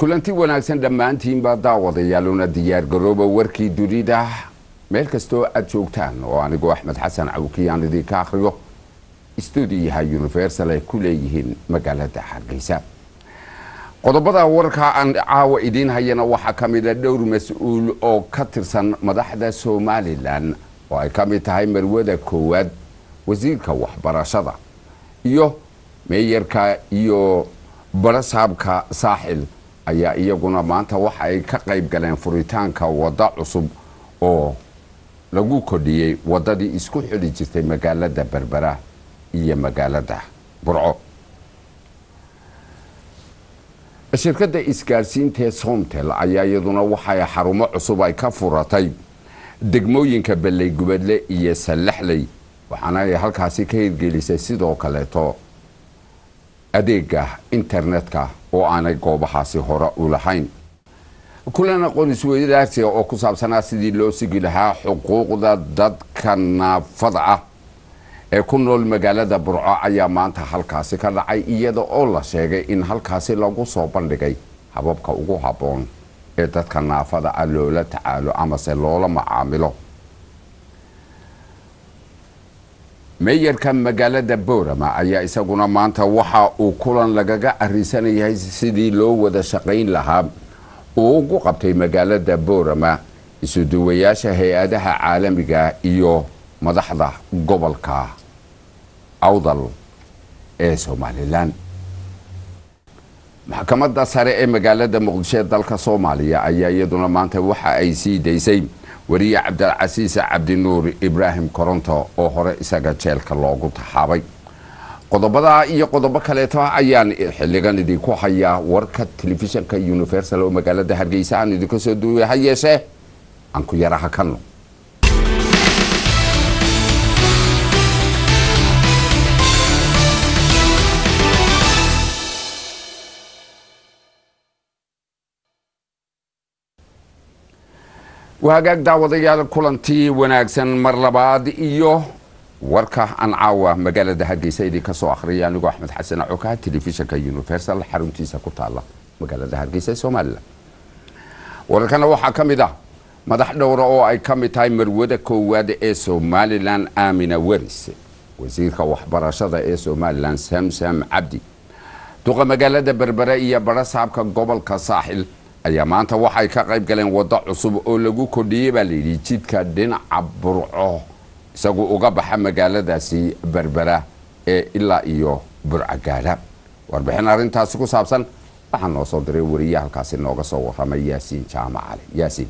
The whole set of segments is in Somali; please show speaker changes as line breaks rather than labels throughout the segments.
kulanti wanaagsan dhammaantiinba daawadayaaluna diyaargarooba warkii dunida meel kastoo aad joogtaan oo anigoo axmed xasan cawki aan idinka akhriyo stuudiyaha universal ay ku leeyihiin magaalada hargeysa qodobada warka aan caawa idiin hayana waxaa ka mida dhowr mas-uul oo ka tirsan madaxda somalilan oo ay ka mid tahay marwada koowaad wasiirka waxbarashada iyo meeyarka iyo barasaabka saaxil ayaa iyaguna maanta waxa ay ka qayb galeen furitaanka waddo cusub oo lagu kordhiyey waddadii isku xidhi jirtay magaalada berbera iyo magaalada burco shirkadda isgaarsiintaee somtel ayaa iyaduna waxay xarumo cusub ay ka furatay degmooyinka belley gubadle iyo sallaxley waxaana ay halkaasi ka hirgelisay sidoo kaleeto adeega internetka oo aanay goobahaasi hore u lahayn kulan aqoon isweydaarsiga oo ku saabsanaa sidii loo sigi lahaa xuquuqda dadka naafada ah ee ku nool magaalada burco ayaa maanta halkaasi ka dhacay iyada oo la sheegay in halkaasi lagu soo bandhigay hababka ugu habboon ee dadka naafada ah loola tacaalo amase loola macaamilo meeyarka magaalada boorama ayaa isaguna maanta waxa uu kulan lagaga arisanayahay sidii loo wada shaqayn lahaa uu ugu qabtay magaalada boorama isuduwayaasha hay-adaha caalamiga iyo madaxda gobolka awdal ee somalilan maxkamadda sare ee magaalada muqdisho ee dalka soomaaliya ayaa iyaduna maanta waxa ay sii daysay wariye cabdilcasiis cabdinuur ibraahim koronto oo hore isaga jeelka loogu taxaabay qodobadaa iyo qodobo kaleeto ayaan xiligan idinku hayaa warka telefishinka universal oo magaalada hargeysa aan idinka soo duuya ha yeeshee aan ku yara hakanno wahagaag daawadayaal kulantii wanaagsan mar labaad iyo warka aan caawa magaalada hargeysa idinka soo akhriyay anigoo axmed xasan cokaha telefishinka universal xaruntiisa ku taala magaalada hargeysa ee somalilan wararkana waxaa ka mid ah madax dhowra oo ay ka mid tahay marwada koowaad ee somalilan aamina weris wasiirka waxbarashada ee somalilan samsam cabdi duqa magaalada berbere iyo barasaabka gobolka saaxil ayaa maanta waxay ka qayb galeen waddo cusub oo lagu kordhiyey baa layidhi jidka dhinaca burco isagu uga baxa magaaladaasi berbera ee ilaa iyo burco gaadha warbixin arrintaasi ku saabsan waxaa noo soo diray wariye halkaasi nooga soo waramay yaasiin jaamac cali yaasiin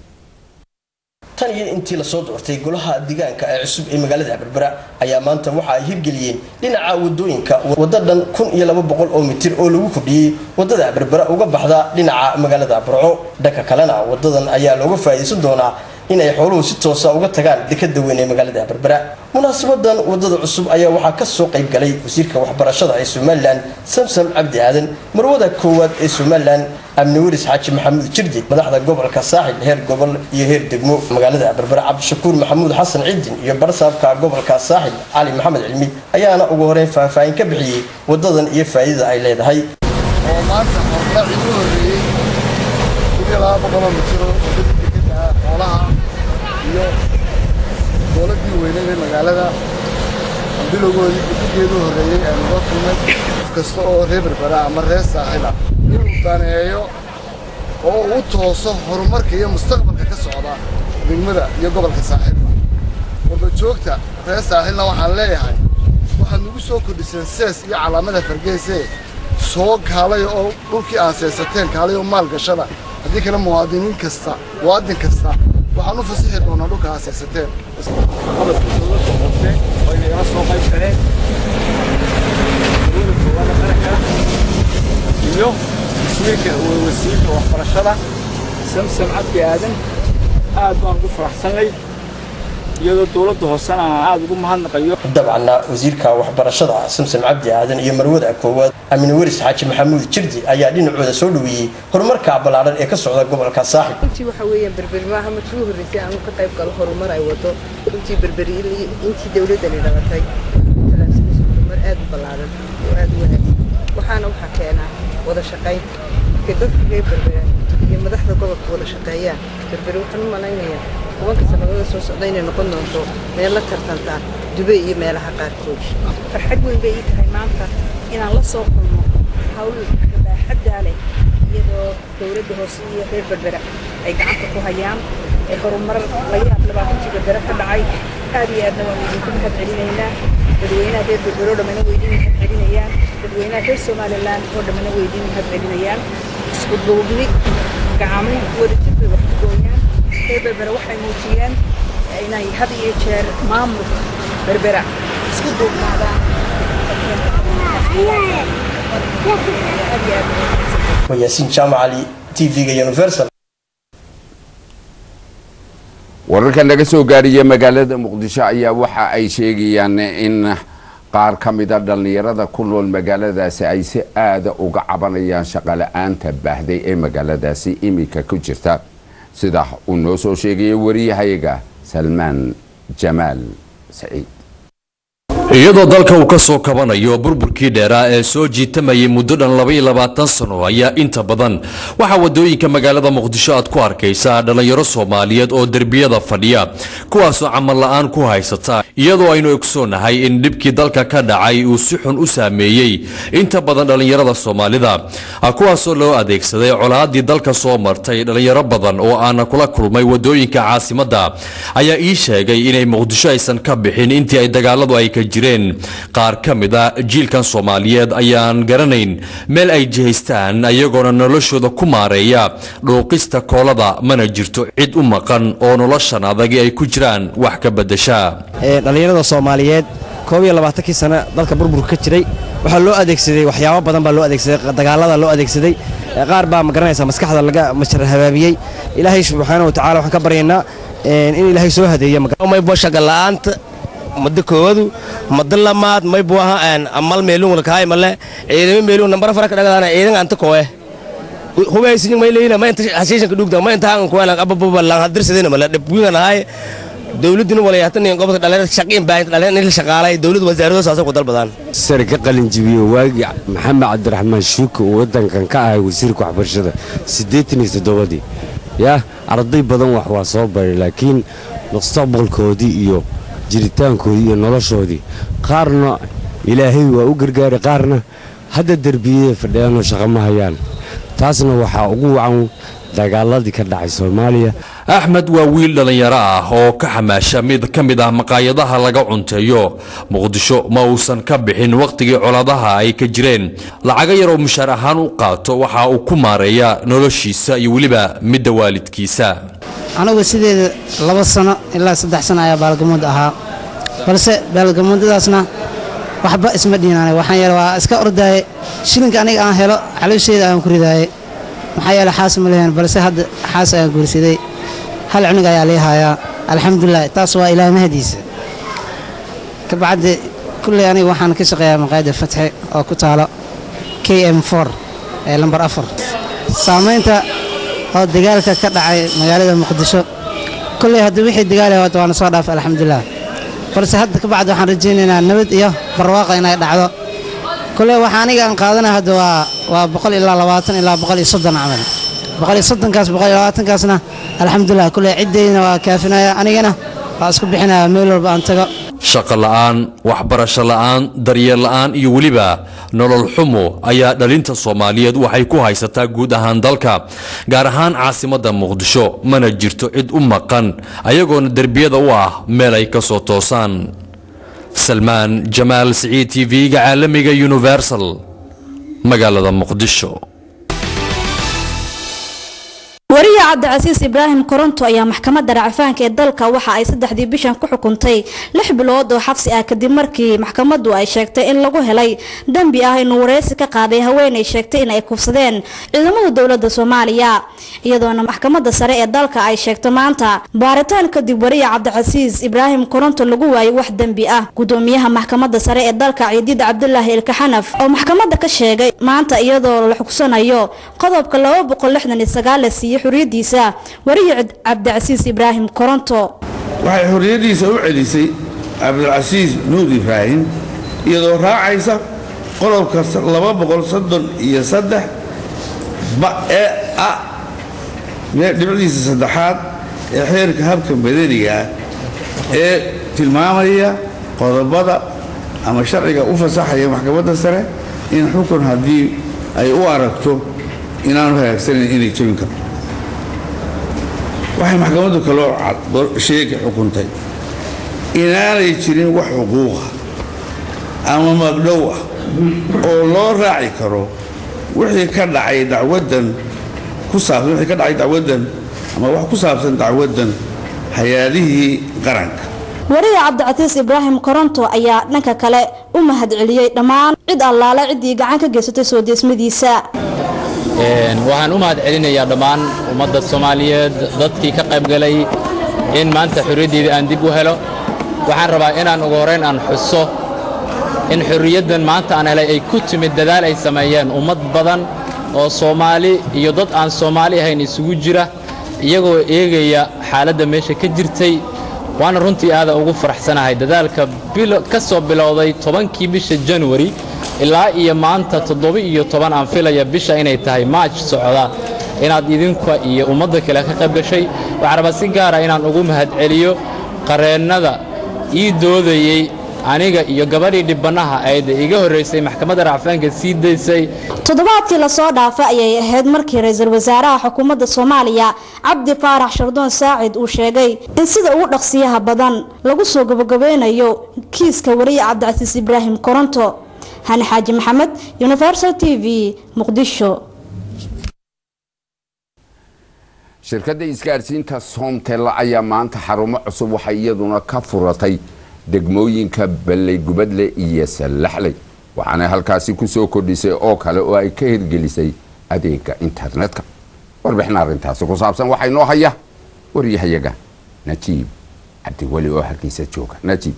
tan iyo intii lasoo doortay golaha deegaanka ee cusub ee magaalada berbera ayaa maanta waxa ay hirgeliyeen dhinaca wadooyinka waddo dhan kun iyo laba boqol oo mitir oo lagu kordhiyey wadada berbera uga baxda dhinaca magaalada burco dhanka kalena wadadan ayaa looga faa'iidaysan doonaa in ay xooluhu si toosa uga tagaan dekada weyn ee magaalada berbera munaasabadan wadada cusub ayaa waxaa kasoo qayb galay wasiirka waxbarashada ee somalilan samsam cabdi aadan marwada koowaad ee somalilan amni weris xaaji maxamuud jirdi madaxda gobolka saaxil heer gobol iyo heer degmo magaalada berbera cabdishakuur maxamuud xasan ciidin iyo barsaabka gobolka saaxil cali maxamed cilmi ayaana ugu horeyn faahfaahin ka bixiyey wadadan iyo faa'iidada ay leedahay
oo maanta hormaaci ugu horreeyey kuniyo laba boqoloo mitiro wadadii dekeda xoolaha iyo dowladdii weyneed ee magaalada bilowgoodii gudigeedu horreeyey ee noo kulmay qof kasta oo reer berbera ama reer saaxil ah inuu daneeyo oo uu tooso horumarka iyo mustaqbalka ka socda degmada iyo gobolka saaxilba wada joogta reer saaxilna waxaan leeyahay waxaad nagu soo kordhiseen sees iyo calaamada fargeese soo kaalay oo dhulkii aan seesateen kaalay oo maal gashada haddii kale muwaadiniin kasta muwaadin kasta waxaan u fasixi doonaa dhulka aad seesateen
iyo wasiirka wasiirka waxbarashada samsam cabdi aadan aad baan ugu faraxsanay iyadoo dowladda hoosena aan aada ugu mahadnaqayo
dabcanna wasiirka waxbarashada samsam cabdi aadan iyo marwada koowaad amine weris xaaji maxamuud jirdi ayaa dhinacooda soo dhaweeyey horumarka ballaaran ee ka socda gobolka saaxib
runtii waxa weeyaan berberi maaha markii ugu horreysay aanu ka qayb galo horumar ay wado runtii berberi intii dowladdani dhalatay horumar aad u ballaaran oo aad u wanaagsan waxaana waxaa keenaa wada shaqayn markay dadka reer berbera iyo madaxda gobolka wada shaqeeyaan berbere waxaan u malaynayaa tobanka sannadood soo socda inay noqon doonto meel la tartantaa dubay iyo meelaha qaarkood
farxad weyn bay ii tahay maanta inaan la soo kulmo hawl baaxaddaa leh iyadoo dowladda hoose iyo reer berbera ay gacanta ku hayaan ee horumar laga yaab labaatantii berbera ka dhacay aad iyo aadna waan idinku mahad celinaynaa dadweynaha reer berbere oo dhammana way idin mahad celinayaan dadweynaha reer somalilan oo dhammana way idin mahad celinayaan isku duubni gacamo wadajir bay wax ku gooyaan reer berbera waxay muujiyeen inay had iyo jeer maamulka berbera isku duubnaadaan
waa yaasiin jaamac cali tv-ga universal
wararka laga soo gaariya magaalada muqdisho ayaa waxa ay sheegayaan in qaar ka mida dhallinyarada ku nool magaaladaasi ay si aada uga cabanayaan shaqala-aanta baahday ee magaaladaasi iminka ku jirta sida uu noo soo sheegaya wariyahayaga salmaan jamaal saciid
iyadoo dalka uu ka soo kabanayo burburkii dheeraa ee soo jiitamayay muddo dhan laba iyo labaatan sano ayaa inta badan waxaa wadooyinka magaalada muqdisho aad ku arkaysaa dhallinyaro soomaaliyeed oo derbiyada fadhiya kuwaasoo camal la-aan ku haysata iyadoo aynu ogsoonahay in dhibkii dalka ka dhacay uu si xun u saameeyey inta badan dhallinyarada soomaalida kuwaasoo loo adeegsaday colaadii dalka soo martay dhallinyaro badan oo aana kula kulmay wadooyinka caasimadda ayaa ii sheegay inay muqdisho aysan ka bixin intii ay dagaaladu ay ka jireen qaar ka mid a jiilkan soomaaliyeed ayaan garanayn meel ay jihaystaan ayagoona noloshooda ku maareeya dhuuqista koolada mana jirto cid u maqan oo noloshan adagi ay ku jiraan wax ka beddesha
dhallinyarada soomaaliyeed koob iyo labaatankii sano dalka burburka ka jiray waxaa loo adeegsaday waxyaabo badan baa loo adeegsaday dagaalada loo adeegsaday qaar baa ma garanaysa maskaxda laga mashar habaabiyey ilaahay subxaana watacaala waxaan ka baryaynaa in ilaahay soo hadeeyo
shaqala'aanta muddo koowadu muddo lamaad may buu ahaa amal meelung lakaay male ciidamo meelung nambara fara ka dhagadaana ciidan anta kowe hubaysinying may leeyina ma inta hasiishanka dhugda ma inta hangan kuwelan abababa lang hadirsadina male dhibwigan ahay dowladuna walayahatan gobolka dhalinyarada shaqiin baahinta dhalinyarada in la shaqaalay dowladda wasaaradooda saasay ku dalbadaan
sare ka qalin jibiyo waagii maxamed cabdiraxmaan shuuka uu waddankan ka ahay wasiirka waxbarashada siddeetan iyo toddobadii yaa arday badan wax waa soo baray laakiin mustaqbalkoodii iyo jiritaankoodii iyo noloshoodii qaarna ilaahay waa u gargaaray qaarna hadda derbiyada fadhiyaanoo shaqo ma hayaan taasna waxaa ugu wacan dagaaladii ka dhacay soomaaliya
axmed waa wiil dhallinyaro ah oo ka xamaasha mid ka mid ah maqaayadaha laga cunteeyo muqdisho ma uusan ka bixin wakhtigii coladaha ay ka jireen lacago yar oo mushaar ahaan u qaato waxa uu ku maareeya noloshiisa iyo weliba midda waalidkiisa
anigu sideeda laba sano ilaa saddex sano ayaa baalgamuud ahaa balse baalgamuudadaasna waxba isma dhiinaanay waxaan yeele waa iska ordaaye shilinka aniga aan helo xaloosheeda aan ku ridaaye maxaa yeele xaas ma lehen balse hadda xaas ayaan guursaday hal cunug ayaa lii hayaa alxamdulilah taas waa ilaah mahadiisa kabacdi kulley aniga waxaan ka shaqeeyaa maqaayadda fatxe oo ku taalo k m ee lambar afar saamaynta oo dagaalka ka dhacay magaalada muqdisho kolley haddii wixii dagaali waata waana soo dhaafay alxamdulilah balse hadda ka bacdi waxaan rajaynaynaa nabad iyo barwaaqa inay dhacdo kolley waxa aniga aan qaadanaya hadda waa waa boqol ilaa labaatan ilaa boqol iyo soddon camal boqol iyo soddonkaas boqol iyo labaatankaasna alxamdulilah kolley ciddayna waa kaafinaya anigana waa isku bixinaya meel walba aan tago
shaqo la'aan waxbarasho la'aan daryeel la'aan iyo weliba nolol xumo ayaa dhalinta soomaaliyeed waxay ku haysataa guud ahaan dalka gaar ahaan caasimadda muqdisho mana jirto cid u maqan ayagoona derbiyada u ah meel ay ka soo toosaan salmaan jamaal siciid t v-ga caalamiga universal magaalada muqdisho
wariye cabdicasiis ibraahim koronto ayaa maxkamadda racfaanka ee dalka waxa ay saddexdii bishan ku xukuntay lix bilood oo xabsi ah kadib markii maxkamaddu ay sheegtay in lagu helay dembi ah inuu wareysi ka qaaday haweenay sheegtay in ay kufsadeen ciidamada dowladda soomaaliya iyadoona maxkamadda sare ee dalka ay sheegto maanta baaritaan kadib wariye cabdicasiis ibraahim koronto lagu waayay wax dembi ah gudoomiyaha maxkamadda sare ee dalka ciidiid cabdulaahi ilkaxanaf oo maxkamadda ka sheegay maanta iyadoo la xugsanayo qodobka laba boqol lixdan iyo sagaal la siiyey xuriyadiisa wariye cabdicasiis ibraahim koronto
waxay xorriyaddiisa u celisay cabdilcasiis nuur ibraahim iyadoo raacaysa qodobka laba boqol soddon iyo saddex ee ah dhibicdiisa saddexaad ee xeerka habka madaniga ah ee tilmaamaya qodobada ama sharciga u fasaxaya maxkamadda sare in xukun haddii ay u aragto inaanu hagaagsanayn inay jebin karto waxay maxkamaddu kaloo sheegi xukuntay inaanay jirin wax xuquuqa ama magdhow ah oo loo raaci karo wixii ka dhacay dacwaddan ku saabsan wixii ka dhacay dacwaddan ama wax ku saabsan dacwaddan hay-adihii qaranka
wariye cabdicatiis ibraahim koronto ayaa dhanka kale u mahadceliyey dhammaan cid allaale ciddii gacan ka geysatay soo deesmadiisa
waxaan u mahad celinayaa dhammaan ummadda soomaaliyeed dadkii ka qaybgalay in maanta xorriyaddeeda aan dib u helo waxaan rabaa inaan ugu horrayn aan xuso in xorriyaddan maanta aan helay ay ku timid dadaal ay sameeyeen ummad badan oo soomaali iyo dad aan soomaali ahayn isugu jira iyagoo eegaya xaaladda meesha ka jirtay waana runtii aada ugu faraxsanahay dadaalka ka soo bilowday tobankii bisha januari ilaa iyo maanta toddoba iyo toban aan filaya bisha inay tahay maaj socda inaad idinka iyo ummadda kale ka qayb gashay waxaan rabaa si gaara inaan ugu mahadceliyo qareennada ii doodayey aniga iyo gabadhii dhibbannaha ayda iga horraysay maxkamadda racfaanka sii daysay
toddobaadkii lasoo dhaafay ayay ahayd markii ra-iisul wasaaraha xukuumadda soomaaliya cabdi faarax shardoon saacid uu sheegay in sida ugu dhaqsiyaha badan lagu soo gabagabeynayo kiiska wariye cabdicasiis ibraahim koronto hani xaaji maxamed universal t v muqdisho
shirkadda isgaarsiinta soomtel ayaa maanta xarumo cusub waxay iyaduna ka furatay degmooyinka balley gubadle iyo sallaxley waxaanay halkaasi ku soo kordhisay oo kale oo ay ka hirgelisay adeega internetka warbixin arrintaasi ku saabsan waxaa inoo haya waryahayaga najiib cabdiweli oo halkiisa jooga najiib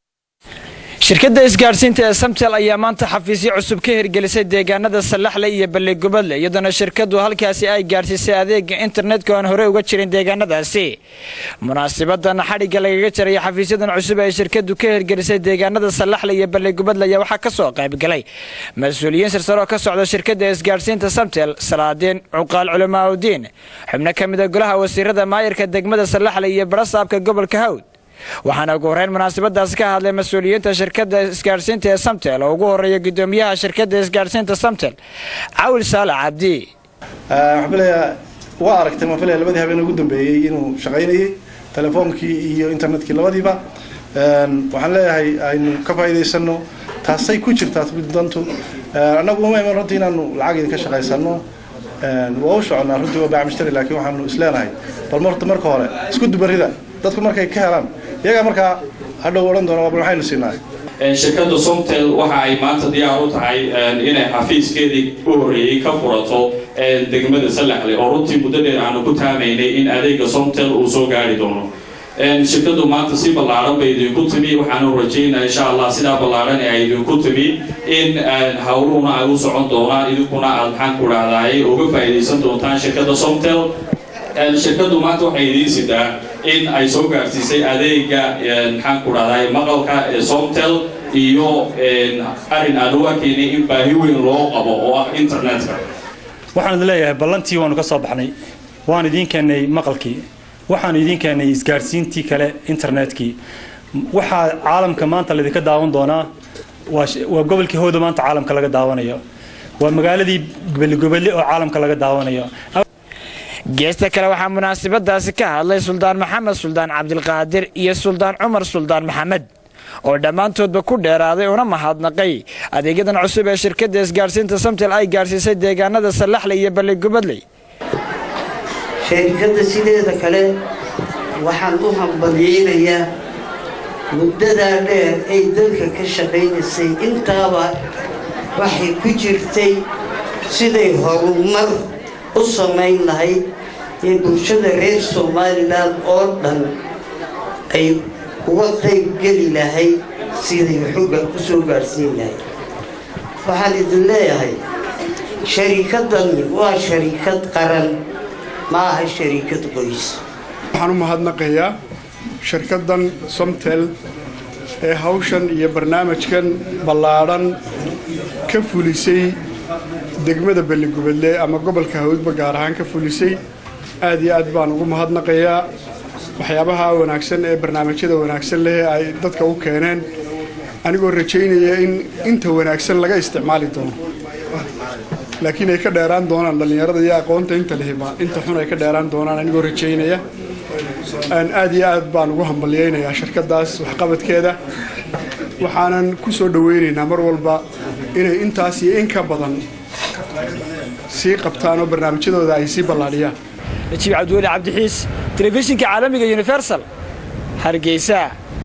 shirkadda isgaadhsiinta ee samtel ayaa maanta xafiisyo cusub ka hirgelisay deegaanada sallaxle iyo ballegubadle iyadoona shirkaddu halkaasi ay gaadhsiisay adeega internetka oan horey uga jirin deegaanadaasi munaasibadan xadhigga lagaga jaraya xafiisyadan cusub ee shirkaddu ka hirgelisay deegaanada sallaxle iyo ballegubadle ayaa waxaa ka soo qaybgalay mas-uuliyiin sirsare oo ka socda shirkadda isgaadhsiinta samtel salaadiin cuqaal culamaauddiin xubno ka mida golaha wasiirada maayirka degmada sallaxle iyo barasaabka gobolka hawd waxaana ugu horreyn munaasabadaasi ka hadlay mas-uuliyiinta shirkadda isgaadhsiinta ee samtel oo ugu horreeya guddoomiyaha shirkadda isgaadhsiinta samtel cawil saalax cabdi
waxaan filayaa waa aragtay waan filaya labadii habeen ugu dambeeyey inuu shaqaynayay telefoonkii iyo internetkii labadiiba waxaan leeyahay aynu ka faa'iidaysano taasay ku jirtaa dantu annagu uma iman runtii inaanu lacag idinka shaqaysano waa u soconnaa runtii waa baacmishtari laakiin waxaanu isleenahay bal marta marka hore isku dubarida dadku markay ka helaan iyagaa markaa hadhow odhan doona bal maxaynu siinaa
shirkadda somtel waxa ay maanta diyaar u tahay inay xafiiskeedii u horreeyey ka furato degmada sallaxle oo runtii muddo dheer aanu ku taamaynay in adeega somtel uu soo gaari doono shirkaddu maanta si ballaaran bay idinku timi waxaanu rajaynaa insha allah sidaa ballaaran ee ay idinku timi in howluhuna ay u socon doonaan idinkuna aad maxaan ku dhahdaay uga faa'iidaysan doontaan shirkadda somtel shirkaddu maanta waxay idiin sidaa in ay soo gaarsiisay adeega maxaan ku dhahdaay maqalka ee somtel iyo arrin aan u arkaynay in baahi weyn loo qabo oo ah internetka
waxaan idin leeyahay ballantii waanu ka soo baxnay waan idiin keennay maqalkii waxaanu idiin keennay isgaadhsiintii kale internetkii waxaa caalamka maanta laydinka daawan doonaa waa gobolkii howda maanta caalamka laga daawanayo waa magaaladii gobeligobelle oo caalamka laga daawanayo
geesta kale waxaa munaasabadaasi ka hadlay suldaan maxamed suldaan cabdilqaadir iyo suldaan cumar suldaan maxamed oo dhammaantoodba ku dheeraaday una mahadnaqay adeegyadan cusub ee shirkadda isgaadhsiinta samtel ay gaadhsiisay deegaanada sallaxle iyo ballegubadley
shirkadda sideeda kale waxaan u hambalyeynayaa muddadaa dheer ay dalka ka shaqaynaysay intaaba waxay ku jirtay siday horumar u samayn lahayd ee bulshada reer somalilan oo dhan ay uga qayb geli lahayd siday xugga ku soo gaadhsiin lahayd waxaan idin leeyahay shariikadani waa shariikad qaran ma aha shariikad qoys
waxaan u mahadnaqayaa shirkaddan somtel ee hawshan iyo barnaamijkan ballaadhan ka fulisay degmada belligubadle ama gobolka hawdba gaar ahaan ka fulisay aad iyo aad baan ugu mahadnaqayaa waxyaabaha wanaagsan ee barnaamijyada wanaagsan leh ay dadka u keeneen anigoo rajaynaya in inta wanaagsan laga isticmaali doono laakiin ay ka dheeraan doonaan dhallinyarada iyo aqoonta inta lehiba inta xun ay ka dheeraan doonaan anigoo rajaynaya aad iyo aad baan ugu hambalyaynayaa shirkadaas waxqabadkeeda waxaanan ku soo dhaweynaynaa mar walba inay intaas iyo in ka badan sii qabtaan oo barnaamijyadooda ay sii ballaadhiyaan
najiib cabdiweli cabdixiis telefishinka caalamiga universal hargeysa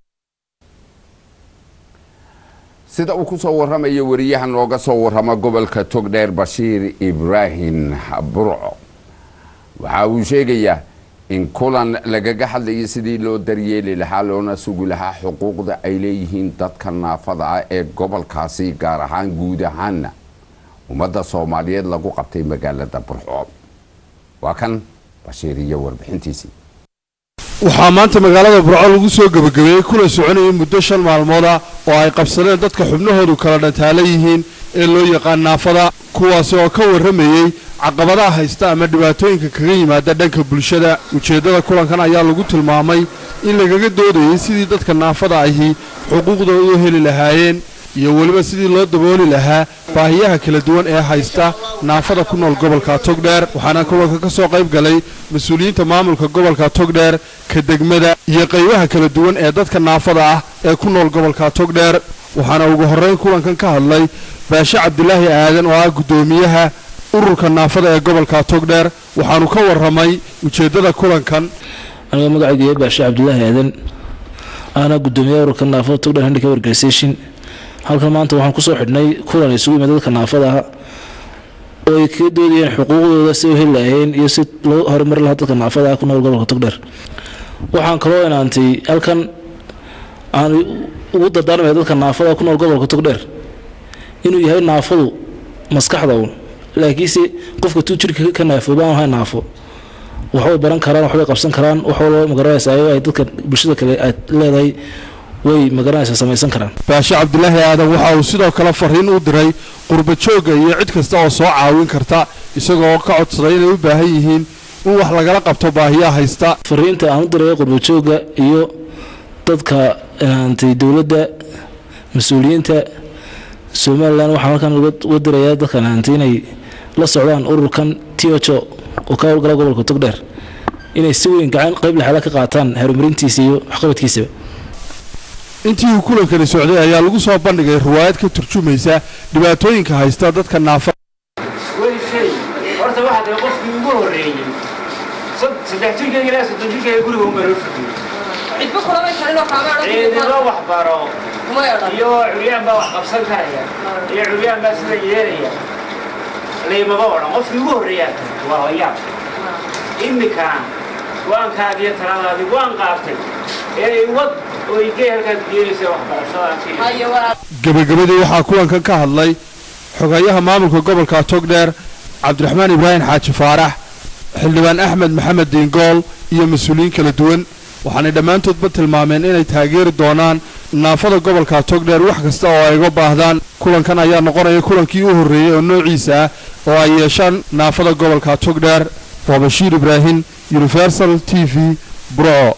sida uu ku soo warramayo wariyaha nooga soo warrama gobolka togdheer bashiir ibraahim burco waxa uu sheegayaa in kulan lagaga hadlayay sidii loo daryeeli lahaa loona sugi lahaa xuquuqda ay leeyihiin dadka naafada ah ee gobolkaasi gaar ahaan guud ahaanna ummadda soomaaliyeed lagu qabtay magaalada burco waa kan bashiir iyo warbixintiisii
waxaa maanta magaalada burco lagu soo gebagabeeyey kuna soconayay muddo shan maalmooda oo ay qabsadeen dadka xubnahoodu kala dhantaala yihiin ee loo yaqaan naafada kuwaasi oo ka warramayey caqabadaha haysta ama dhibaatooyinka kaga yimaada dhanka bulshada ujeeddada kulankan ayaa lagu tilmaamay in lagaga doodayay sidii dadka naafada ahi xuquuqdooda u heli lahaayeen iyo weliba sidii loo dabooli lahaa baahiyaha kala duwan ee haysta naafada ku nool gobolka togdheer waxaana kulanka ka soo qayb galay mas-uuliyiinta maamulka gobolka togdheer ka degmada iyo qaybaha kala duwan ee dadka naafada ah ee ku nool gobolka togdheer waxaana ugu horrayn kulankan ka hadlay baashe cabdilaahi aadan oo ah guddoomiyaha ururka naafada ee gobolka togdheer waxaanu ka warramay ujeeddada kulankan
aniga magacayga baashe cabdilaahi aadan ahna guddoomiyaha ururka naafada togdheer handicap organisation halkan maanta waxaan kusoo xidhnay kulan isugu yimid dadka naafada ah oo ay kaga doodayeen xuquuqdooda si u heli lahayeen iyo si loo horumari lahaa dadka naafada ah ku nool gobolka togdheer waxaan kaloo inaantay halkan aan ugu dardaarmaya dadka naafada ku nool gobolka togdheer inuu yahay naafadu maskaxda uun laakiinse qofka tuu jirka ka naafooba aan ahay naafo waxbay baran karaan waxbay qabsan karaan wax walba magaranaysaa ay dadka bulshada kale aad leedahay way magaranaysaa samaysan karaan
baashe cabdilaahi aadan waxa uu sidoo kale fariin u diray qurba joogga iyo cid kasta oo soo caawin karta isagoo ka codsaday inay u baahan yihiin in wax lagala qabto baahiyaha haysta
fariinta aan u diray qurba joogga iyo dadka inaantay dowladda mas-uuliyiinta somalilan waxaan halkan uga dirayaa dadka inaantay inay la socdaan ururkan tiojo oo ka howlgala gobolka togdheer inay si weyn gacan qayb laxala ka qaataan horumarintiisa iyo waxqabadkiisaba
intii uu kulankani socday ayaa lagu soo bandhigay riwaayad ka turjumaysa dhibaatooyinka haysta dadka naafa
way shay horta waxaa tahay qofkii ugu horreeyey saddex jirkayga ilaa soddon jirkayga guriga uma loo fadhiyo ciidamo wax baro iyo curyaan baa wax qabsan karaya iyo curyaan baa sida yeelaya laymaba odhan qofkii ugu horreeyaa tahay waa layaab imikana go-aankaadi iyo taladaadii waan qaatay ee wad oo igey halkaad geeleysa waxbarashada
gebagabadii waxaa kulankan ka hadlay xogayaha maamulka gobolka togdheer cabdiraxmaan ibraahim xaaji faarax xildhibaan axmed maxamed diingool iyo mas-uuliyiin kala duwan waxaanay dhammaantoodba tilmaameen inay taageeri doonaan naafada gobolka togdheer wax kasta oo ay uga baahdaan kulankan ayaa noqonaya kulankii u horreeyey oo noociisa ah oo ay yeeshaan naafada gobolka togdheer waa bashiir ibraahim universal t v burco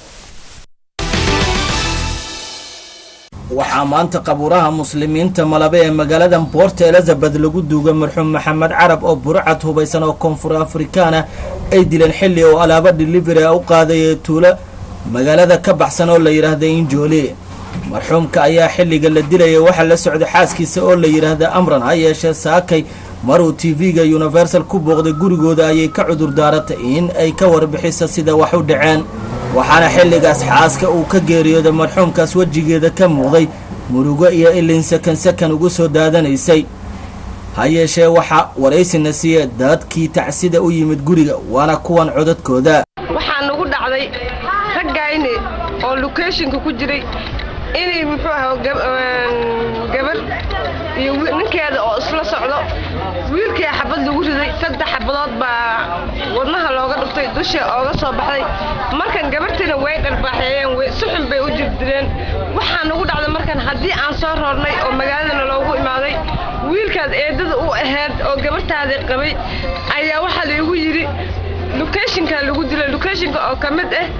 waxaa maanta qabuuraha muslimiinta malabe ee magaalada boort elizabeth lagu duugay marxuum maxamed carab oo burcad hubaysan oo koonfur afrikaana ay dileen xilli oo alaabo delivery a u qaadaya tuulo magaalada ka baxsan oo la yidhaahda injooli marxuumka ayaa xilliga la dilaya waxaa la socday xaaskiisa oo la yidhaahda amran ha yeeshee saakay maruu tv-ga universal ku booqday gurigooda ayay ka cudur daaratay in ay ka warbixiso sida wax u dhaceen waxaana xilligaas xaaska uu ka geeriyooday marxuumkaas wejigeeda ka muuqday murugo iyo ilin sakan sakan ugu soo daadanaysay ha yeeshee waxaa waraysina siiya dadkii tacsida u yimid guriga waana kuwan codadkooda
waxaa nagu dhacday raggayni oo locationka ku jiray inay muxuu ahaa gabar iyo ninkeeda oo isla socdo wiilkii xabad lagu riday saddex xabadood baa wadnaha looga dhuftay dusha ooga soo baxday markan gabartiina way dharbaaxeeyeen si xun bay u jirdireen waxaa nagu dhacday markan haddii aan soo roornay oo magaaladana loogu imaaday wiilkaad eedada u ahayd oo gabartaadii qabay ayaa waxaa laygu yidhi locationka lagu dilay locationka oo ka mid ah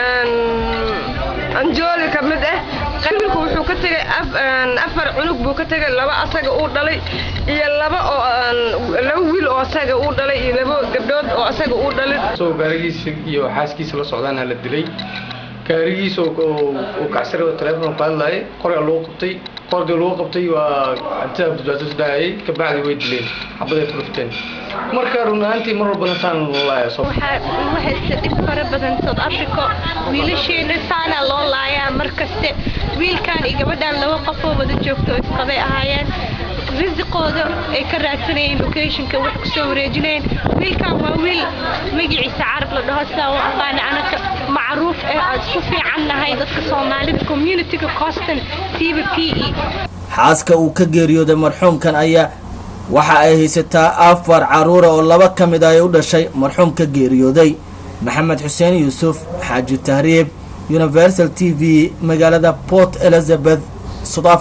anjoli ka mid ah wiilku wuxuu ka tegay afar cunug buu ka tegay laba asaga uu dhalay iyo laba oo laba wiil oo asaga uu dhalay iyo laba gabdhood oo asaga uu dhalay
soo gaarigiisa iyo xaaskiisa la socdaana la dilay gaarigiisa uu kacsare oo telefoon ku hadlayay qorga lagu qabtay qorgii lagu qabtay waa cabdida badbaado daayay kabacdi way dileen xabaday ku dhufteen marka run ahaantii mar walbana saan lolaaya soo
waxayse dhib fara badan south africa wiilasheena saana loo laayaa mar kaste wiilkan iyo gabadhan laba qofoo wada joogto oo isqabay ahaayeen risiqooda ay ka raadsanayeen locationka wax kusoo wareejinayeen wiilkan waa wiil magaciisa carab la dhaho sidaa u aqaana anaka macruuf ee aan isku fiican nahay dadka soomaalida communityga coston siiba p e
xaaska uu ka geeriyooday marxuumkan ayaa waxa ay haysataa afar caruura oo laba ka mid ah ay u dhashay marxuumka geeriyooday maxamed xuseen yuusuf xaaji tahriib universal t v magaalada port elizabeth south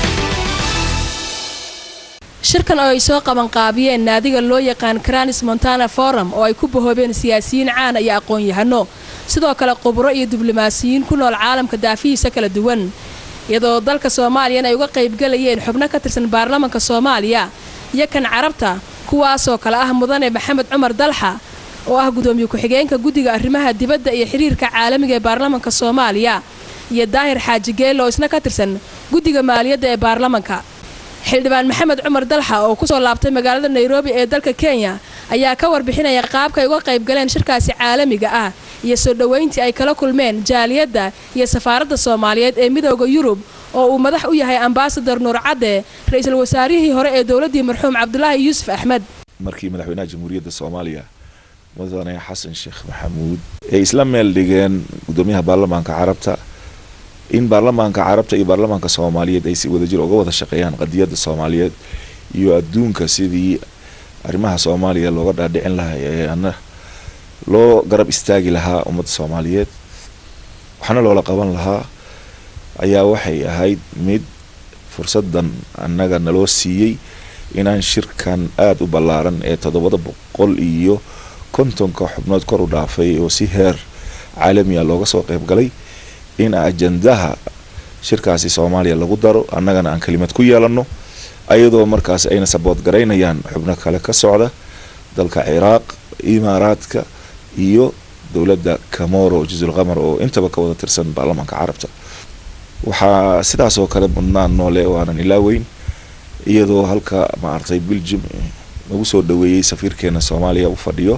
shirkan oo ay soo qabanqaabiyeen naadiga loo yaqaan cranis montana forum oo ay ku bahoobeen siyaasiyiin caan iyo aqoon-yahano sidoo kale khubro iyo diblomaasiyiin ku nool caalamka daafihiisa kala duwan iyadoo dalka soomaaliyana ay uga qaybgalayeen xubno ka tirsan baarlamanka soomaaliya iyo kan carabta kuwaasoo kale ah mudane maxamed cumar dalxa oo ah gudoomiye ku-xigeenka guddiga arrimaha dibadda iyo xiriirka caalamiga ee baarlamanka soomaaliya iyo daahir xaaji geelle oo isna ka tirsan guddiga maaliyadda ee baarlamanka xildhibaan maxamed cumar dalxa oo kusoo laabtay magaalada nairobi ee dalka kenya ayaa ka warbixinaya qaabka ay uga qaybgaleen shirkaasi caalamiga ah iyo soo dhoweyntii ay kala kulmeen jaaliyadda iyo safaaradda soomaaliyeed ee midooda yurub oo uu madax u yahay ambasador nuur cadde ra-iisul wasaarihii hore ee dowladdii marxuum cabdulaahi yuusuf axmed
markii madaxweynaha jamhuuriyadda soomaaliya mudane xasan sheekh maxamuud ay isla meel dhigeen gudoomiyaha baarlamaanka carabta in baarlamaanka carabta iyo baarlamaanka soomaaliyeed ay si wadajir uga wada shaqeeyaan qadiyadda soomaaliyeed iyo adduunka sidii arrimaha soomaaliya looga dhaadhicin lahaa ee ana loo garab istaagi lahaa ummadda soomaaliyeed waxna loola qaban lahaa ayaa waxay ahayd mid fursadan annaga naloo siiyey inaan shirkan aada u ballaaran ee toddobada boqol iyo kontonka xubnood kor u dhaafay oo si heer caalamiya looga soo qayb galay in ajandaha shirkaasi soomaaliya lagu daro annagana aan kelimad ku yeelanno ayadoo markaas ayna sabood garaynayaan xubno kale ka socda dalka ciraaq imaaraadka iyo dowladda camoro jazul qamar oo intaba ka wada tirsan baarlamaanka carabta waxaa sidaas oo kale mudnaan noole oo aanan ilaaweyn iyadoo halka maaragtay belgium nagu soo dhaweeyey safiirkeena soomaaliya u fadhiyo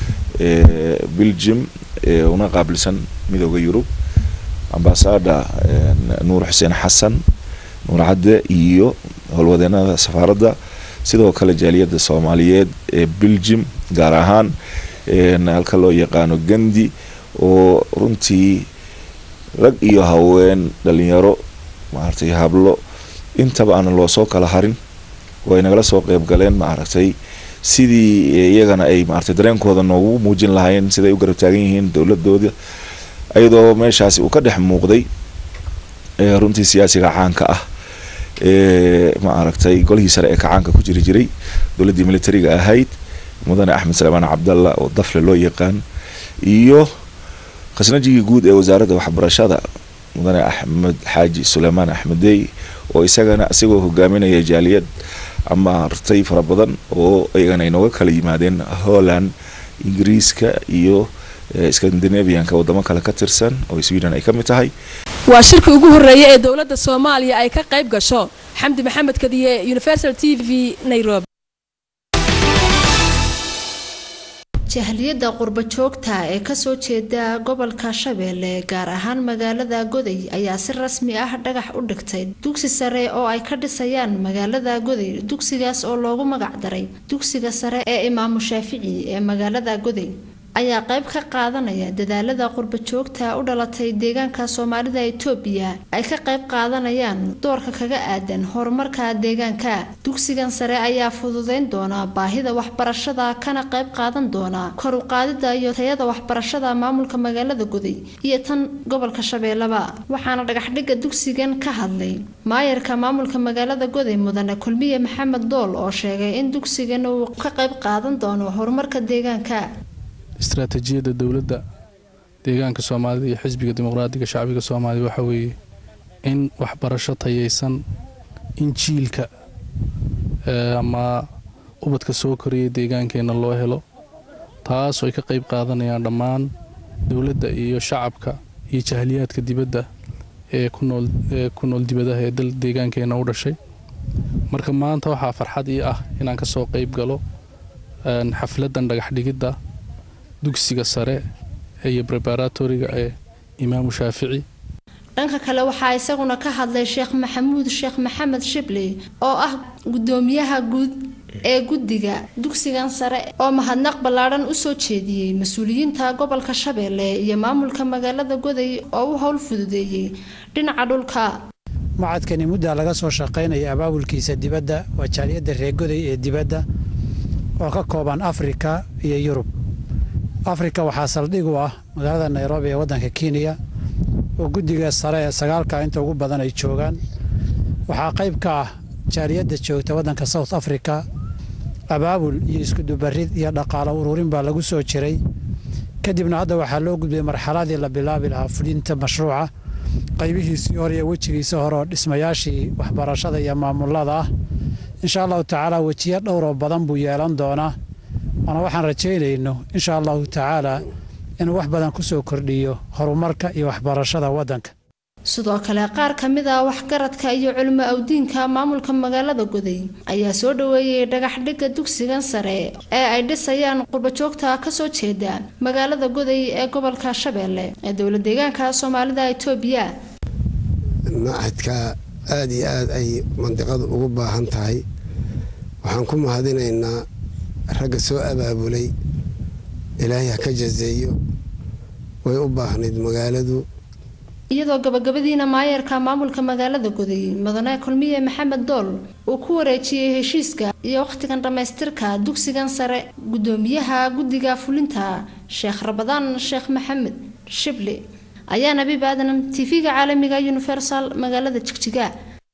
belgium una qaabilsan midooda yurub ambasada nuur xuseen xasan nuur cadde iyo howlwadeenada safaaradda sidoo kale jaaliyadda soomaaliyeed ee belgium gaar ahaan halka loo yaqaano gandi oo runtii rag iyo haween dhalinyaro maaragtay hablo intaba aanan loo soo kala harin oo ay nagala soo qeyb galeen maaragtay sidii iyagana ay maaragtay dareenkooda noogu muujin lahaayeen siday u garab taagan yihiin dowladooda iyadoo meeshaasi uu ka dhex muuqday runtii siyaasiga caanka ah ee maaragtay golihii sare ee kacaanka ku jiri jiray dowladdii militariga ahayd mudane axmed salmaan cabdalla oo dafle loo yaqaan iyo khasnajigii guud ee wasaaradda waxbarashada mudane axmed xaaji suleymaan axmedey oo isagana isagoo hogaaminaya jaaliyad ama artay fara badan oo iyagana inooga kala yimaadeen holland ingiriiska iyo scandinavianka wadamo kale ka tirsan oo sweden ay ka mid tahay
waa shirkii ugu horreeyay ee dowladda soomaaliya ay ka qayb gasho xamdi maxamed kadiye universal t v nairobi
jahliyadda qurbo joogta ee kasoo jeeda gobolka shabeelle gaar ahaan magaalada goday ayaa si rasmi ah dhagax u dhigtay dugsi sare oo ay ka dhisayaan magaalada goday dugsigaas oo loogu magac daray dugsiga sare ee imaamu shaafici ee magaalada goday ayaa qayb ka qaadanaya dadaalada qurba joogta u dhalatay deegaanka soomaalida itoobiya ay ka qayb qaadanayaan doorka kaga aadan horumarka deegaanka dugsigan sare ayaa fududeyn doona baahida waxbarashada kana qayb qaadan doona kor u qaadida iyo tayada waxbarashada maamulka magaalada goday iyo tan gobolka shabeellaba waxaana dhagaxdhigga dugsigan ka hadlay maayarka maamulka magaalada goday mudane kulmiye maxamed dool oo sheegay in dugsigan uu ka qayb qaadan doono horumarka deegaanka
istaraatiijiyadda dowladda deegaanka soomaalida iyo xisbiga dimuqraadiga shacbiga soomaaliya waxaa weeye in waxbarasho tayaysan in jiilka ama ubadka soo koraya deegaankeenna loo helo taasoo ay ka qayb qaadanayaan dhammaan dowladda iyo shacabka iyo jahliyaadka dibadda ee kunool ee ku nool dibadaha ee dal deegaankeenna u dhashay marka maanta waxaa farxad ii ah inaan ka soo qayb galo xafladdan dhagaxdhigidda dugsiga sare iyo preparatoriga ee imaamu shaafici
dhanka kale waxaa isaguna ka hadlay sheekh maxamuud sheekh maxamed shibli oo ah gudoomiyaha guud ee guddiga dugsigan sare oo mahadnaq ballaadhan usoo jeediyey mas-uuliyiinta gobolka shabeelle iyo maamulka magaalada goday oo u howl fududeeyey dhinaca dhulka
macadkani muddaa laga soo shaqaynaya abaabulkiisa dibadda waa jaaliyadda reegoday ee dibadda oo ka kooban afrika iyo yurub afrika waxaa saldhig u ah magaalada nairobi ee waddanka kenya oo guddiga sare ee sagaalka inta ugu badan ay joogaan waxaa qayb ka ah jaaliyadda joogta waddanka south africa abaabul iyo iskudubarid iyo dhaqaalo ururin baa lagu soo jiray kadibna hadda waxaa loo gudbay marxaladii la bilaabi lahaa fulinta mashruuca qaybihiisii hore iyo wejigiisii hore oo dhismayaashii waxbarashada iyo maamulada ah insha allahu tacaala wejiyo dhowroo badan buu yeelan doonaa waana waxaan rajaynayno insha allahu tacaala inuu wax badan ku soo kordhiyo horumarka iyo waxbarashada waddanka
sidoo kale qaar ka mid ah waxgaradka iyo culimo awdiinka maamulka magaalada goday ayaa soo dhaweeyey dhagaxdhigga dugsigan sare ee ay dhisayaan qurbajoogta kasoo jeeda magaalada goday ee gobolka shabeelle ee dowla deegaanka soomaalida itoobiya
macadka aada iyo aada ay mandiqadu ugu baahan tahay waxaan ku mahadinaynaa ragga soo abaabulay ilaahay ha ka jazeeyo way u baahnayd magaaladu
iyadoo gabagabadiina maayarka maamulka magaalada goday mudane kulmiye maxamed dool uu ku wareejiyey heshiiska iyo wakhtigan dhammaystirka dugsigan sare gudoomiyaha guddiga fulinta sheekh rabadaan sheekh maxamed shibli ayaa nabiib aadan tv-ga caalamiga universal magaalada jigjiga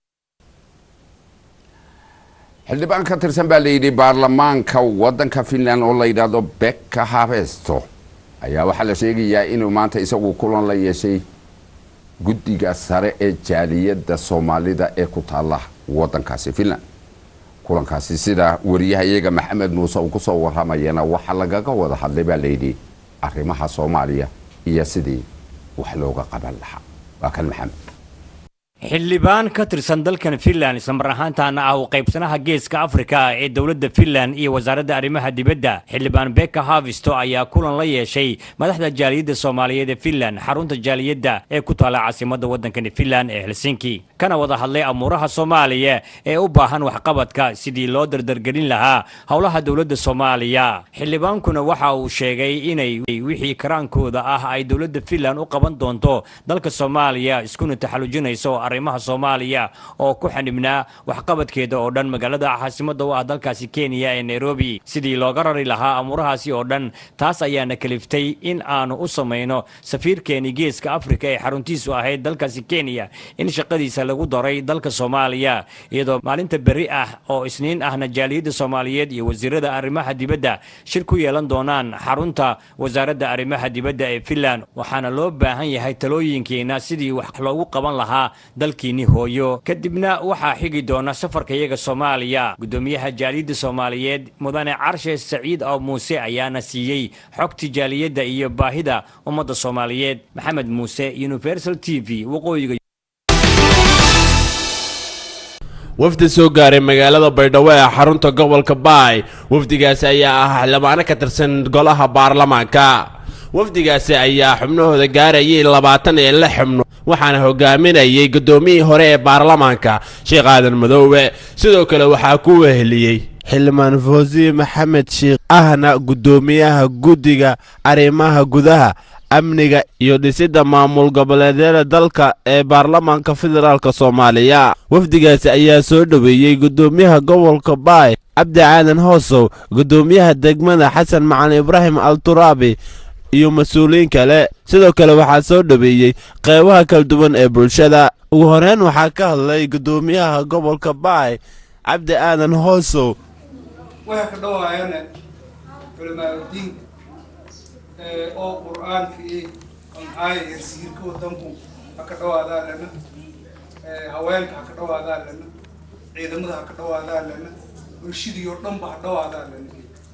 xildhibaan ka tirsan baa layidhi baarlamaanka waddanka finland oo la yidhaahdo beka habesto ayaa waxaa la sheegayaa inuu maanta isagu kulan la yeeshay guddiga sare ee jaaliyadda soomaalida ee ku taalla waddankaasi finland kulankaasi sida wariyahayaga maxamed muuse uu kusoo waramayana waxaa lagaga wada hadlay baa layidhi arrimaha soomaaliya iyo sidii wax looga qaban lahaa waa kan maxamed
xildhibaan ka tirsan dalkan finland islamar ahaantaana ah uu qaybsanaha geeska afrika ee dowladda finland iyo wasaaradda arrimaha dibadda xildhibaan beka havisto ayaa kulan la yeeshay madaxda jaaliyadda soomaaliyeed ee finland xarunta jaaliyadda ee ku taala caasimadda waddankani finland ee helsinki kana wada hadlay amuuraha soomaaliya ee u baahan waxqabadka sidii loo dardargelin lahaa howlaha dowladda soomaaliya xildhibaankuna waxa uu sheegay inay wixii karaankooda ah ay dowladda finland u qaban doonto dalka soomaaliya iskuna taxallujinayso arrimaha soomaaliya oo ku xanibnaa waxqabadkeeda oo dhan magaalada caasimadda u ah dalkaasi kenya ee nairobi sidii looga rari lahaa amuurahaasi oo dhan taas ayaana kaliftay in aanu u samayno safiirkeeni geeska afrika ee xaruntiisu ahayd dalkaasi kenya in shaqadiisa lagu daray dalka soomaaliya iyadoo maalinta berri ah oo isniin ahna jaaliyadda soomaaliyeed iyo wasiirada arrimaha dibadda shir ku yeelan doonaan xarunta wasaaradda arrimaha dibadda ee finland waxaana loo baahan yahay talooyinkeena sidii wax loogu qaban lahaa dalkiini hooyo kadibna waxaa xigi doona safarka iyaga soomaaliya gudoomiyaha jaaliyadda soomaaliyeed mudane carshe saciid oo muuse ayaana siiyey xogti jaaliyadda iyo baahida ummadda soomaaliyeed maxamed muuse universal t v waqooyiga
wafdi soo gaaray magaalada baydhabo ee xarunta gobolka baay wafdigaasi ayaa ah xildhibaano ka tirsan golaha baarlamaanka wafdigaasi ayaa xubnahooda gaarayay labaatan iyo lix xubno waxaana hogaaminayay guddoomiyihii hore ee baarlamaanka sheekh aadan madoobe sidoo kale waxaa ku weheliyey xildhibaan foosiye maxamed sheikh ahna guddoomiyaha guddiga arrimaha gudaha amniga iyo dhisidda maamul goboleedyada dalka ee baarlamaanka federaalk soomaaliya wafdigaasi ayaa soo dhoweeyey guddoomiyaha gobolka baay cabdi caadan hoosow guddoomiyaha degmada xasan macalin ibraahim al turaabi iyo mas-uuliyiin kale sidoo kale waxaa soo dhoweeyey qeybaha kala duwan ee bulshada ugu horeyn waxaa ka hadlay guddoomiyaha gobolka baay cabdi aadan hoosow
waxay ka dhawaayana culamaauddiin oo qur-aanka iyo amcaaya yarsiirka wadanku ha ka dhawaadaa lana haweenka ha ka dhawaadaa lana ciidamada ha ka dhawaadaa lana bulshadii oo dhanba ha dhawaadaa lana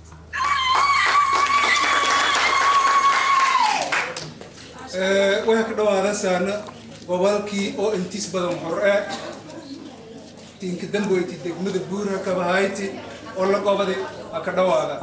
waxay ka dhawaadasaana gobolkii oo intiis badan hore tinka damboyti degmada buura kabahayti oo la gobadi ha ka dhawaada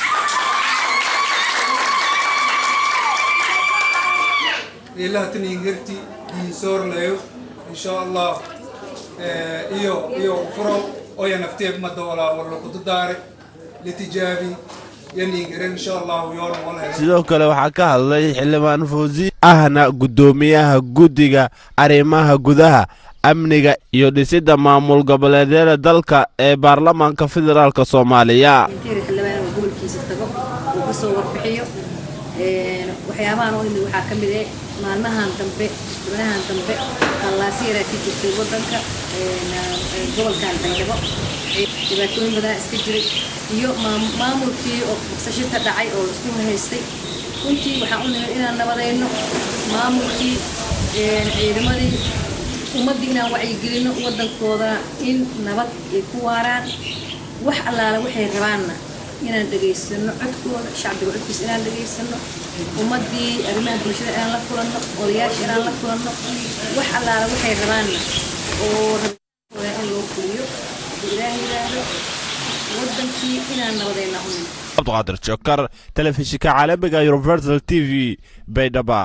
ilaha taningerti diinsoorlayo insha allah iyo iyo furo oya nafteeg madawalaa wala kududaare litijaabi yaningeren insha allahu yoona wala
sidoo kale waxaa ka hadlay xildhibaan foosiye ahna guddoomiyaha guddiga arrimaha gudaha amniga iyo dhisidda maamul goboleedyada dalka ee baarlamaanka federaalk soomaaliya
xildhibaan oo gobolkiisa tago uu ka soo warbixiyo waxyaabahan oo imid waxaa ka mid eh maalmahan dambe gabanahan dambe qallaasi yaraa ka jirtay wadanka gobolkan baydhabo dhibaatooyin badanaa iska jiray iyo maamulkii oo bogsasho ka dhacay oo isku haystay runtii waxaan u nimid inaan nabadayno maamulkii ciidamadii ummaddii inaan wacyigelino waddankoodana in nabad ay ku waaraan wax allaala waxay rabaanna inaan dhegaysano codkooda shacbiga codkiisa inaan dhegaysano ummaddii arrimaha bulshada inaan la kulanno odayaasha inaan la kulanno wax allaala waxay rabaanna oo rabkooda in loo fuliyo hadduu ilaah yidhaahdo waddankii inaan nabadayna u nimid
cabdiqaadir jokar telefishinka caalamiga universal t v baydhaba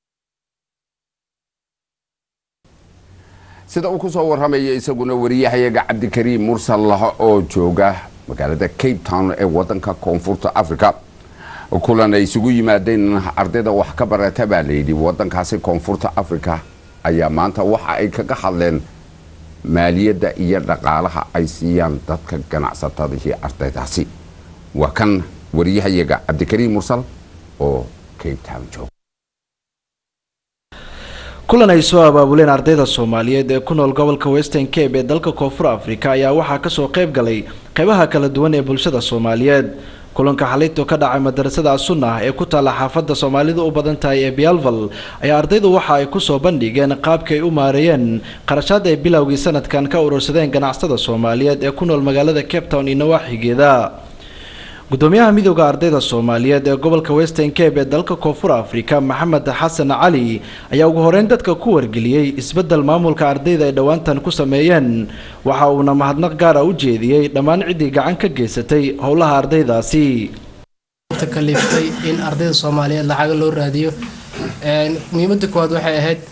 sida uu ku soo warramaya isaguna wariyahayaga cabdikariim mursal laha oo jooga magaalada cape town ee wadanka koonfurta africa kulan ay isugu yimaadeen ardayda wax ka barata baa layidhi wadankaasi koonfurta africa ayaa maanta waxa ay kaga hadleen maaliyadda iyo dhaqaalaha ay siiyaan dadka ganacsatada iyo ardaydaasi waa kan wariyahayaga cabdikariim mursal oo cape town jooga
kulan ay soo abaabuleen ardayda soomaaliyeed ee ku nool gobolka western cape ee dalka koonfur africa ayaa waxaa kasoo qayb galay qeybaha kala duwan ee bulshada soomaaliyeed kulanka xalinto ka dhacay madarasada sunnah ee ku taalla xaafadda soomaalidu u badan tahay ee bialval ayaa ardaydu waxa ay kusoo bandhigeen qaabkii ay u maareeyeen qarashaad ay bilowgii sanadkan ka urursadeen ganacsatada soomaaliyeed ee ku nool magaalada cape town iyo nawaaxigeeda gudoomiyaha midooda ardayda soomaaliyeed ee gobolka western cape ee dalka koonfur africa maxamed xasan cali ayaa ugu horeyn dadka ku wargeliyey isbedel maamulka ardayda ay dhowaantan ku sameeyeen waxa uuna mahadnaq gaara u jeediyey dhammaan ciddii gacan ka geysatay howlaha ardaydaasi
kaliftay in ardayda soomaaliyeed lacaga loo raadiyo muhiimada koowaad waxay ahayd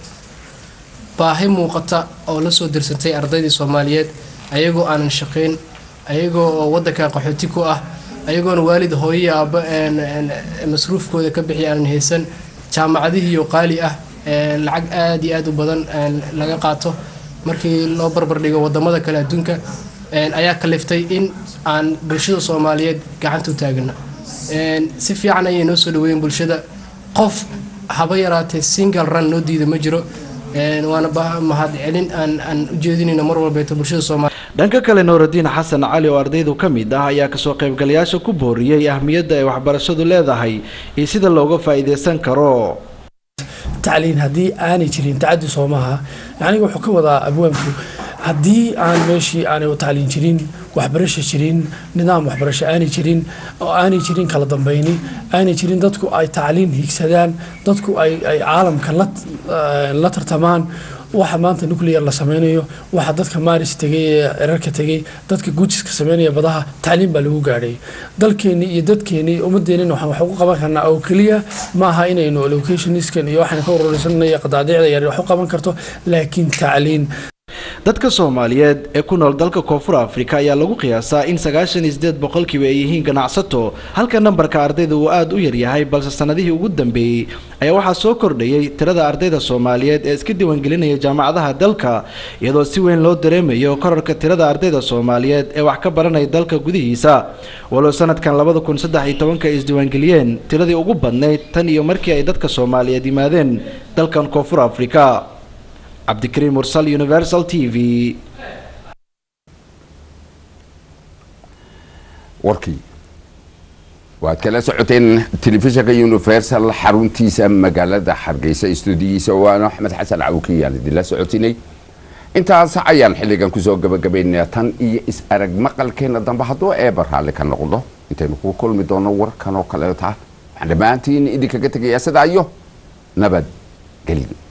baahi muuqata oo lasoo dirsantay ardaydii soomaaliyeed ayagoo aanan shaqayn ayagoo oo wadanka qaxooti ku ah ayagoona waalid hooyii aabba masruufkooda ka bixi aanan haysan jaamacadihiiyo qaali ah lacag aad iyo aad u badan laga qaato markii loo barbardhigo wadamada kale adduunka ayaa kaliftay in aan bulshada soomaaliyeed gacanta u taagano si fiican ayay noo soo dhaweeyeen bulshada qof haba yaraatee single run noo diida ma jiro waana mahad celin aan u jeedinayno mar walbeeto bulshada soomaaliya
dhanka kale nuuradiin xasan cali oo ardaydu ka mid ah ayaa kasoo qaybgalayaasha ku booriyey ahmiyadda ay waxbarashadu leedahay iyo sida looga faa'iidaysan karo
tacliin haddii aanay jirin tacadi soomaha yacni wuxuu ka wadaa abwaanku haddii aan meeshii aanay tacliin jirin waxbarasho jirin nidaam waxbarasho aanay jirin oo aanay jirin kala dambayni aanay jirin dadku ay tacliin higsadaan dadku ay caalamka la tartamaan waxa maanta nuclear la sameynayo waxa dadka maaris tegay ee cirarka tegay dadka guujiska sameynaya badaha tacliin baa lagu gaadhay dalkeeni iyo dadkeeni ummadeenina waxaan wax ugu qaban karnaa oo keliya maaha inaynu locationiskan iyo waxaan ka ururisanay qadaadiicda yar wax u qaban karto laakiin tacliin
dadka soomaaliyeed ee ku nool dalka koonfur afrika ayaa lagu qiyaasaa in sagaashan iyo sideed boqolkiiba ay yihiin ganacsato halka nambarka ardayda uu aada u yaryahay balse sanadihii ugu dambeeyey ayaa waxaa soo kordhayay tirada ardayda soomaaliyeed ee iska diiwaangelinaya jaamacadaha dalka iyadoo si weyn loo dareemayo korarka tirada ardayda soomaaliyeed ee wax ka baranaya dalka gudihiisa walow sanadkan labada kun saddex iyo tobanka ay isdiiwaangeliyeen tiradii ugu badnayd tan iyo markii ay dadka soomaaliyeed yimaadeen dalkan koonfur afrika cabdikariim mursal universal t v
warkii waad kala socoteen telefishinka universal xaruntiisa magaalada hargeysa stuudiyiisa waana axmed xasan cawkiyaan idinla socotinay intaas ayaan xilligan kusoo gabagabaynaa tan iyo is arag maqalkeena dambe hadduu eeba raalli ka noqdo intaynu ku kulmi doono warkan oo kaleeta waxaan dhammaantiin idinkaga tegayaa sidaa iyo nabad gelyo